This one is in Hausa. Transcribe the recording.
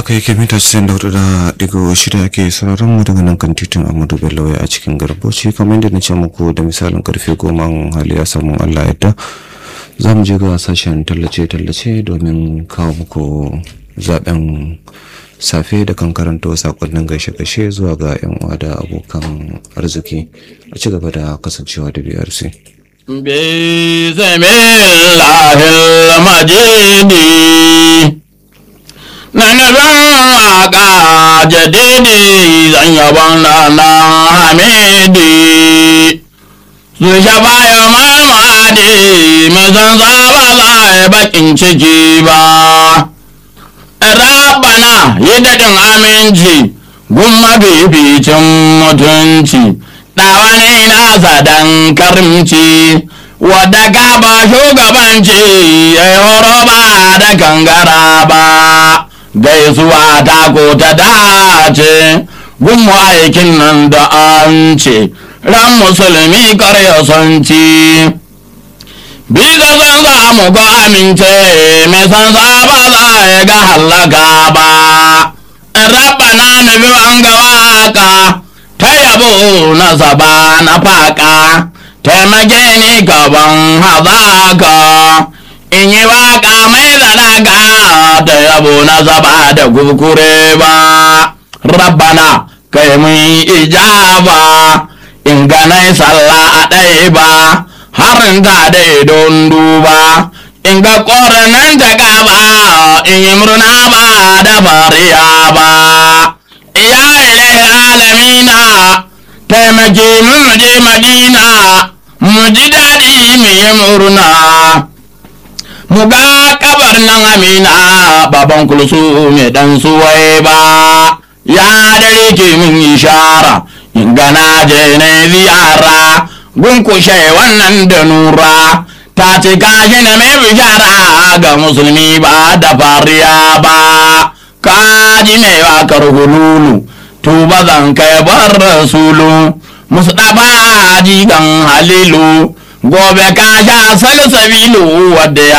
haka yake mita 94 da digo shida ake sauraron mu daga nan kan titin Ahmadu Bello a cikin Garboci kamar yadda na ce muku da misalin karfe goma hali ya samu Allah yadda za mu je ga sashen tallace-tallace domin kawo muku zaben safe da kan karanta sakonnin gaishe-gaishe zuwa ga 'yan uwa da abokan arziki a ci gaba da kasancewa da BRC. بسم الله المجيد na nufin waka jadidi zan yabon na hamidi su shafa ya mamadi mai zan zaba za a bakin ciki ba rabana yi daɗin aminci gun mafificin mutunci ɗawa ne nasa dan karimci wadda ka ba shugabanci ya yi horo ba da kangara ba gaisuwa ta ko ta dace gun aikin nan da an ce ran musulmi karya son ci bisa san za mu ga amince mai san za ba za ya ga hallaka ba rabana nufi an ga waka ta yabo na zaba na faka taimake ni gaban hazaka in yi waka mai zalaka da yabo na zaba da kurkure ba rabbana kai mun ijaba in ganai sallah a ɗaya ba harin ta da don duba in ga ƙoranan ta gaba in yi murna ba da fariya ba ya ilai alamina taimake mu je madina mu ji daɗi mu yi murna mu ga kabar nan amina baban kulsu mai dan suwai ba ya dare ke mun ishara in gana je na ziyara gunkushe wannan da nura ta ce kashi na mai bishara ga musulmi ba da fariya ba kaji mai wakar hululu tuba zan kai bar rasulu mustafa jigan halilu gobe ka sha salsabilu wadda ya